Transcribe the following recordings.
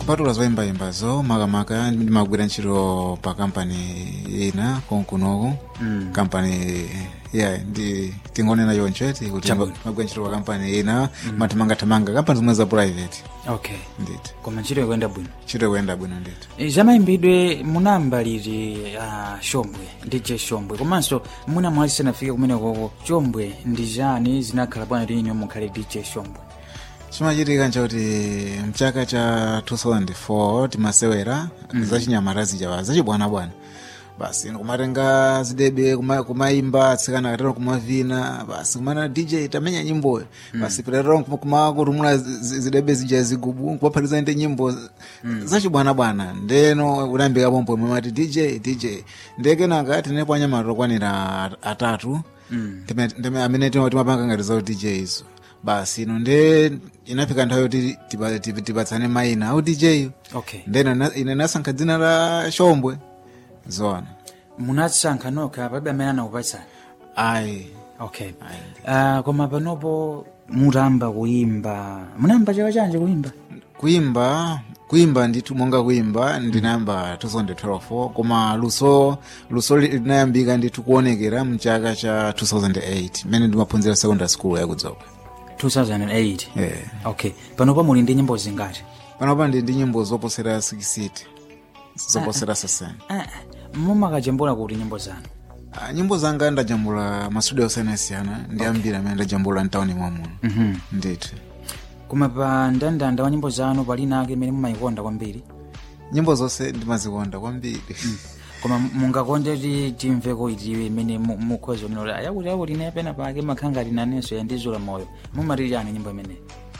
kupatula zoyimbayimbazo makamaka ndimagwira ntchito pa kampani ina konkunoku Mm. kampani ya ndi tingonena choncheti kuti Chabwino. magwira ntchito pa kampani ina mathamangathamanga kampani zomwe za private okay nditi koma ntchito ikuyenda bwino ntchito ikuyenda bwino nditi E, zamayimbidwe munamba liti uh, shombwe dj shombwe komanso muna mwali sanafike kumenekoko shombwe ndi chani zinakhala bwana linyo mukhale dj shombwe chimachitika nchakuti mchaka cha 2004 timasewera zachinyamata zijawa zachibwanabwana basi kumatenga zidebe kuma- kumaimba atsikana katero kumavina basi kumana dj tamenya nyimboyo basi pitatero kumakutumula zidebe zija zigubu kupaphatiza ndi nyimbo zachibwanabwana ndeno unayambika pompo imwe mati dj dj ndekenaka tinepo anyamata okwanira atatu Ndime- ndime- amene tima- timapanga ngati za dj izo basi ino nde inafika nthawi yoti tipa- tipa- tipatsane mayina au dj okay ndeno na- ine nasankha dzina la shombwe zoona munasankha nokha palibe amene anakupatsani ayi okay uh, koma panopo mutamba kuimba munayamba chaka chanji kuimba kuimba kuimba ndithu monga kuimba ndinayamba 2012 koma luso luso li- linayambika ndithu kuonekera mchaka cha 2008 mmene ndimaphunzira secondary school yakudzoka 2008 yeah. okay panopo muli ndi nyimbo zingati panopa ndi ndi nyimbo zoposera 60 zoposera 60 ah, mumakajambula kuti nyimbo zanu Ah, nyimbo zanga ndajambula masudio osiyanasiyana ndi ambiri amene ndajambula mtawuni mwamuno Mhm. ndithu koma pa ndandanda wa nyimbo zanu palina ake imene mumayikonda kwambiri nyimbo zonse ndimazikonda kwambiri koma mungakonde ti timveko itiwe imene mu- mukhoza unena ayakuti akuti ine pena pake makhangati nanenso yandizula moyo mumati chani nyimbo imene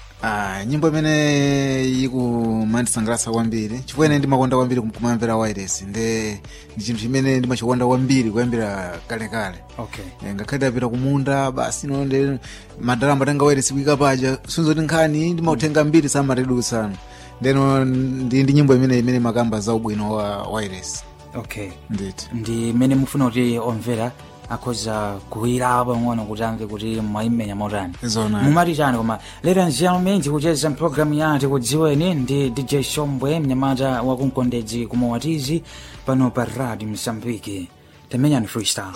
Ah, nyimbo imene ikumandisangalatsa kwambiri chifukwa ine ndimakonda kwambiri kum- kumamvera wireless nde ndi chinthu chimene ndimachikonda kwambiri kuyambira kalekale okay Eh, ngakhale ndapita kumunda basi no nde madala amatenga wireless kuyika paja sinzoti nkhani ndimautenga mbiri samatedutsana ndeno ndi ndi nyimbo imene imene makamba za ubwino wa wireless okay nditi ndi imene mufuna kuti omvera akhoza kuwira pang'ono kuti amve kuti mwayimenya motani zona mumati chani koma lero nziyamene tikucheza mpulogalamu ya tikudziweni ndi dj shombwe mnyamata wakumkondedzi kumawatizi pano pa radio msambiki tamenyani freestyle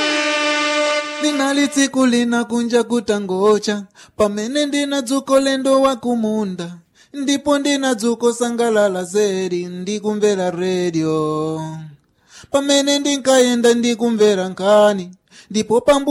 linali tsiku lina kunja kutangocha pamene ndina dzuko lendo wa kumunda ndipo ndina dzuko sangalala zedi ndikumvera redio pamene ndinkayenda ndikumvera nkhani ndipo pambu